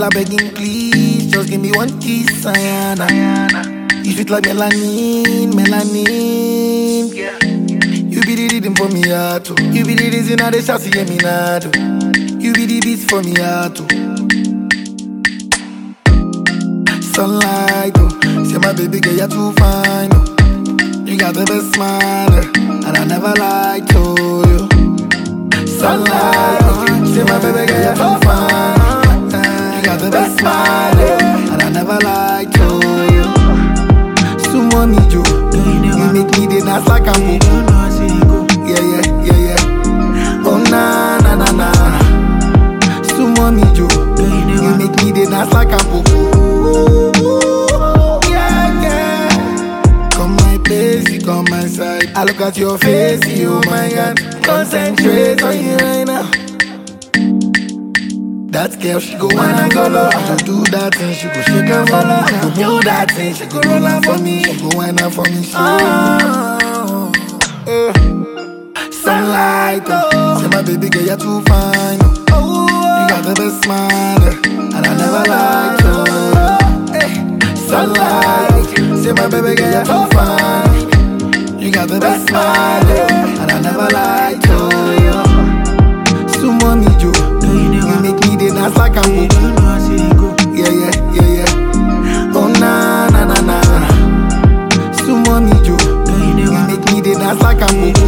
begging, please, just give me one kiss, Ayana. You sweet like melanin, melanin. You be the rhythm for me heart, oh. You be the reason I dey shout see me now, You be the beats for me heart, oh. Sunlight, oh. Say my baby girl, you're too fine, oh. You got the best smile, eh, and I never lied to you. Sunlight, oh. Say my baby girl, you're too fine. eh, You got the best smile, eh, and I never lied to you. Sumo me, Joe. You make me the dance like I'm Yeah, yeah, yeah, yeah. Oh, na, na, na, na. Sumo me, Joe. You make me the dance like I'm Yeah, yeah. Come my place, you come my side. I look at your face, you oh my God. Concentrate on you right now. That girl, she go wine and go low. I just do that thing, she go shake and follow. I go do that thing, she go roll out for me. She go wine out for me. She oh, eh. Sunlight, oh. Say my baby girl, you're too fine. Oh. You got the best smile, eh, and I never lied to you. Eh. Sunlight, say my baby girl, you're too fine. You got the best smile, eh, and I never lied to you. Sumo me, Joe. You make me the dance like I'm Yeah, yeah, yeah, yeah. Oh, na, na, na, na. Sumo me, Joe. You make me the dance like I'm